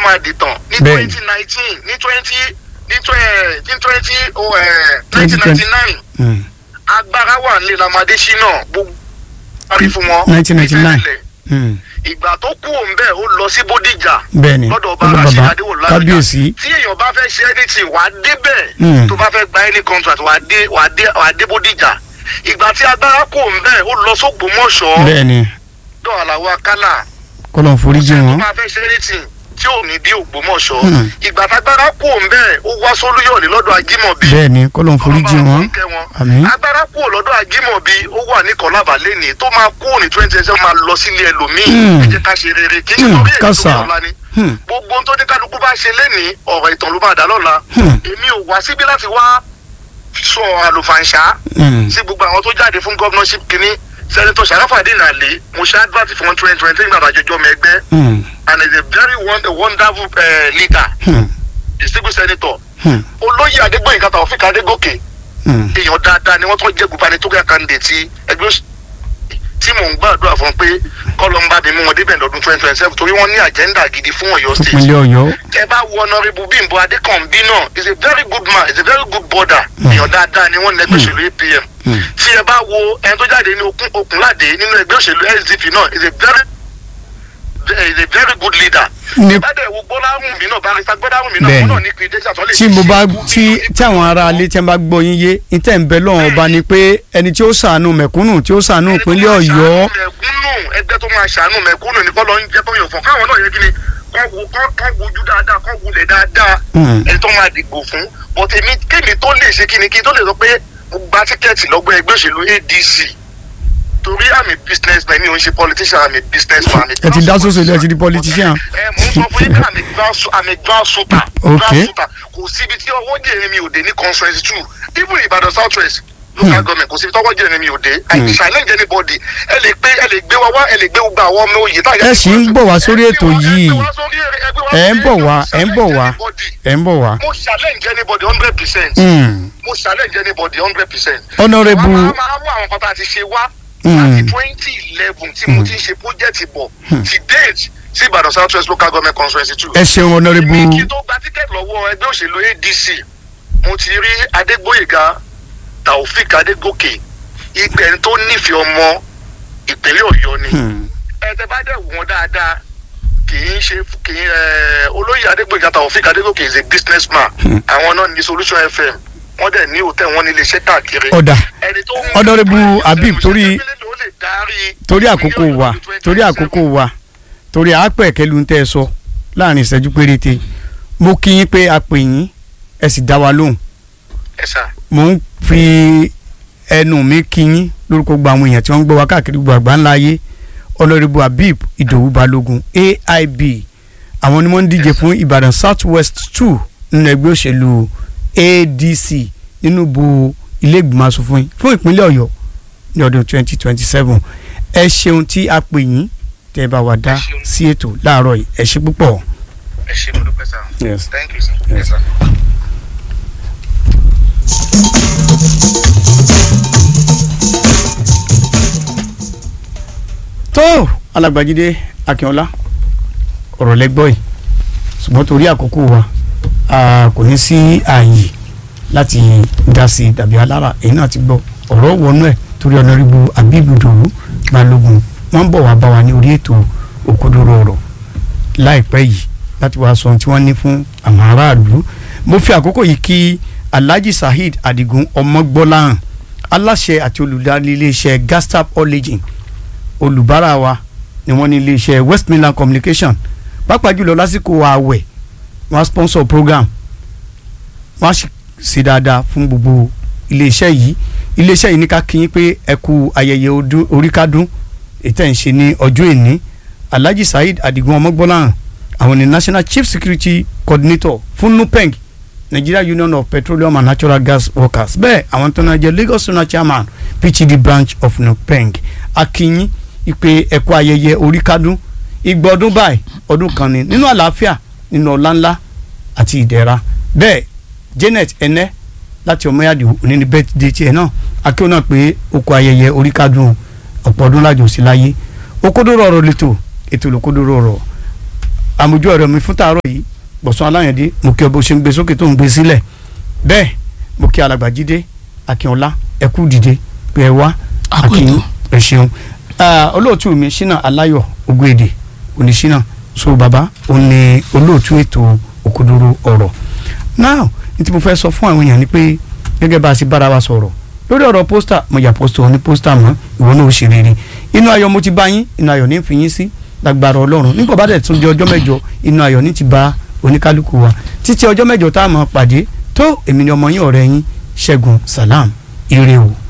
máa dìtàn ní Bẹ́ẹ̀ni. twenty nineteen ní twenty ní twenty twenty Twenty nineteen twenty. ninety nine Mm. agbára wà nílé lamadé ṣínà gbogbo parí fún wọn 1999. níbẹ̀rẹ̀. Mm. ìgbà tó kú òun bẹ́ẹ̀ ó lọ sí bódìjà bẹ́ẹ̀ni lọ́dọ̀ ọba ọlọ́ rashid bàbá adéwòlá kábíyèsí tí èèyàn bá fẹ́ ṣe anything wàá débẹ̀ Mm. tó bá fẹ́ gba any contract wàá dé wàá dé wàá dé bódìjà ìgbà tí agbára kú òun bẹ́ẹ̀ ó lọ sógbómọ̀ṣọ́ bẹ́ẹ̀ni dọ̀ àlàó akálà kọ́lọ̀ ń foríjì tó wọn. máa fẹ́ ṣe anything tí ò ní dé ògbómọ̀ṣọ́ Mm. ìgbà tágbára kú òun bẹ́ẹ̀ ó wá sólúyọ̀lé lọ́dọ̀ ajímọ̀bí bẹ́ẹ̀ni kọ́lọ̀ ń foríjì Ọlọ́run bá wọn. wa kẹ́ wọn. àmín agbára kúrò lọ́dọ̀ ajímọ̀bí ó wà ní kọ́lábà lẹ́nìí tó máa kúrò ní twenty ẹsẹ̀ máa lọ sílé ẹlòmíì Hmm. ẹ jẹ́ ká ṣe rere kí n Hmm, torí èyí tó kásá. yọ̀ ọ̀la ni Hmm. gbogbo ohun tó ní kálukú bá ṣe lẹ́nìí ọ̀rọ̀ ìtàn ló máa dá lọ́la Hmm. èmi ò wá síbí láti wá sọ àlùfànṣá Mm. sí gbogbo àwọn tó jáde fún gọ́vnọ́ṣìp kínní sẹ́nitọ́ sàràfàdé nàlẹ́ mo ṣe advert fún wọn twenty twenty nígbà àjọjọ́ mi ẹgbẹ́ Mm. and is a very won- a wonderful uh, leader Hmm. distinguished senator Hmm. olóyè adégbòyìnká tàwọn adégòkè Mm. èèyàn dáadáa ni wọ́n tún jẹ́ gubernatorial candidate ti ẹgbẹ́ òṣèlú tí mò ń gbàdúrà fún pé kọ́lọ́mbà mi mú wọn débẹ̀ lọ́dún twenty twenty seven torí wọ́n ní agenda gidi fún ọ̀yọ́ state. ìpínlẹ̀ ọ̀yọ́ ẹ bá wo honourable bímbọ adékànbí náà is a very good man is a very good border èèyàn dáadáa ni wọ́n ní ẹgbẹ́ òṣèlú apm Mm. tí ẹ bá wo ẹni tó jáde ní okun okunlade nínú ẹgbẹ́ òṣèlú sdp náà is a very is a very good leader. Ní- ìbádẹ́ wo gbọ́láhùn mi náà barista gbọ́láhùn mi náà Bẹ́ẹ̀ni. wọ́n náà ní credentials tó lè tí mo bá ṣe tí tí àwọn ará alé tí wọ́n bá gbọ́ yín yé ìtẹ̀ ń bẹ lọ́wọ́ ọba ni pé ẹni tí ó ṣàánú mẹ̀kúnnù tí ó ṣàánú ìpínlẹ̀ ọ̀yọ́ mẹ̀kúnnù ẹgbẹ́ tó máa ṣàánú mẹ̀kúnnù ní kọ́ lọ ń jẹ́ bóyá fún káwọn náà yẹ kí ni kọ́ wo kọ́ kọ́ wojú dáadáa kọ́ wulẹ̀ dáadáa Mm. ẹni tó máa dìgbò fún but èmi kémi tó lè ṣe kí ni kí n tó lè sọ pé mo gba tíkẹ́ẹ̀tì lọ́gbọ́n ẹgbẹ́ òṣèlú adc torí àmì business man mi ò ń ṣe politician àmì business man àmì ẹ ti dá sóso ilé ẹ ti di politician. ẹ mò ń sọ fún yín pé àmì grassroots àmì grassroots Okay. kò síbi tí ọwọ́ jèrè mi ò dé ní conference two even Ìbàdàn south west local government kò síbi tí ọwọ́ jèrè mi ò dé I challenge anybody ẹ lè gbé ẹ lè gbé wa wá ẹ lè gbé gbogbo àwọn ọmọ òye táyà. ẹ sì ń bọ̀ wá sórí ètò yìí ẹ ń bọ̀ wá ẹ ń bọ̀ wá ẹ ń bọ̀ wá. mo challenge anybody hundred percent Mm. mo challenge anybody hundred percent. Honourable- wọ́n máa máa mú àwọn kan tá a ti ṣe wá Mm. láti twenty eleven tí mo ti ń ṣe project bọ̀ ti date sí Ìbàdàn south west local government conference two ẹ ṣeun èmi honourable kí n tó gba tíkẹ́ẹ̀tì lọ́wọ́ ẹgbẹ́ òṣèlú adc mo ti rí adégbòyèga taofik adégòkè ìgbẹ́ni tó nífẹ̀ẹ́ ọmọ ìpínlẹ̀ ọ̀yọ́ ni Hmm. ẹ̀ẹ́dẹ́ bá dẹ̀ wọ́n dáadáa kì í ṣe kì í ẹ̀ olóyè adégbòyèga taofik adégòkè is a business man àwọn náà ní solution fm wọ́n dẹ̀ ní hòtẹ́ wọn ní iléeṣẹ́ káàkiri ọ̀dà ẹni tó ń Honourable Habib, torí- ló lè darí torí àkókò ìpínlẹ̀ wa Ọ̀yọ́ lọ́dún torí 2027. àkókò wa torí àápẹ̀ kẹlu ń tẹ́ ẹ sọ láàrin ìṣẹ́jú péréte mo kí yín pé a pè yín ẹ sì dá wa lóhùn ẹ sà mo ń fi ẹnu mi kí yín lórúkọ gba àwọn èèyàn tí wọ́n ń gbọ́ wa káàkiri gbogbo àgbáńlá ayé Honourable Habib Ìdòwú Balógun AIB àwọn ni wọ́n ń díje fún Ìbàdàn South West two nínú ẹgbẹ́ òṣèlú ADC nínú bu ilé ìgbìmọ̀ asòfin fún ìpínlẹ̀ Ọ̀yọ́ ní ọdún twenty twenty seven ẹ ṣeun tí a pè yín tẹ́ ẹ bá wa dá sí ètò láàárọ̀ yìí ẹ ṣe púpọ̀. ẹ ṣe mo dúpẹ́ sà Yes. thank you sir. Yes. Yes, sir. tó alàgbàjídé akínọlá ọ̀rọ̀ lẹ́gbọ́ yìí ṣùgbọ́n torí àkókò wa a kò ní sí ààyè láti dá sí i tàbí alára èyí náà ti gbọ́ ọ̀rọ̀ wọnú ẹ̀ torí ọ̀nàrìbù abibu dòwú balógun wọ́n ń bọ̀ wá bá wa ní orí ètò òkodoro ọ̀rọ̀ láìpẹ́ yìí láti wá sọ ohun tí wọ́n ní fún àwọn aráàlú mo fi àkókò yìí kí alhaji saheed adigun ọmọgbọ́láhàn aláṣẹ àti olùdarí iléeṣẹ́ gastap origin olùbárà wa ni wọ́n ní iléeṣẹ́ west midland communication pàápàá jùlọ lásìkò ààwẹ̀ wọ́n á sponsor program wọ́n á sì ṣe dáadáa fún gbogbo iléeṣẹ́ yìí iléeṣẹ́ yìí ní ká kí yín pé ẹ kú ayẹyẹ ọdún oríkádún ètò ẹ̀ ń ṣe ní ọjọ́ èní alhaji saheed adigun ọmọgbọ́láhàn àwọn ni national chief security coordinator fún nupeng nigeria union of petroleum and natural gas workers bẹ́ẹ̀ àwọn tó náà jẹ́ lagos zonal chairman pgd branch of nupeng akínyìn ìpè ẹ̀kọ́ ayẹyẹ oríkádún igba ọdún báyìí ọdún kan ni nínú àlàáfíà nínú ọlá ńlá àti ìdẹ̀ra bẹ́ẹ̀ janet ẹnẹ́ láti ọmọyàdì òní ní bẹ́ẹ̀dẹ̀ tiẹ̀ náà akéwòn náà pé oko ayẹyẹ oríkádún ọ̀pọ̀ ọdún lájò sí láyé okòdóró ọ̀rọ̀ lẹ́tọ̀ ètò olókòdóró ọ̀rọ̀ àmójú ọ̀rọ̀ mi fún tàárọ̀ yìí gbọ̀sán aláyàndé mo kí ọ bó ṣe ń gbé sókè tó ń gbé sílẹ̀ bẹ́ẹ̀ mo kí alàgbà jídé akínọlá ẹ kú dìde pé ẹ wá Àkójọ. akínyìn ẹ ṣeun Ah, olóòtú mi ṣínà aláyọ̀ ògbéèdè oníṣínà so bàbá òun ni olóòtú ètò òkodoro ọ̀rọ̀ now ní tí mo fẹ́ sọ fún àwọn èèyàn ni pé gẹ́gẹ́ bá a ṣe bára wa sọ̀rọ̀ lórí ọ̀rọ̀ pósítà mo yà pósítà òní pósítà mọ́ ìwọ náà ó ṣe rere inú ayọ̀ mo ti bá yín inú ayọ̀ ní fi yín sí lágbára ọlọ́run nígbà bá dẹ̀ tún di ọjọ́ mẹ́jọ inú ayọ̀ ní ti bá oníkálukú wa títí ọjọ́ mẹ́jọ tá a máa pàdé tó èmi ni ọmọ yín ọ̀rẹ́ yín ṣẹ́gun salam ire o.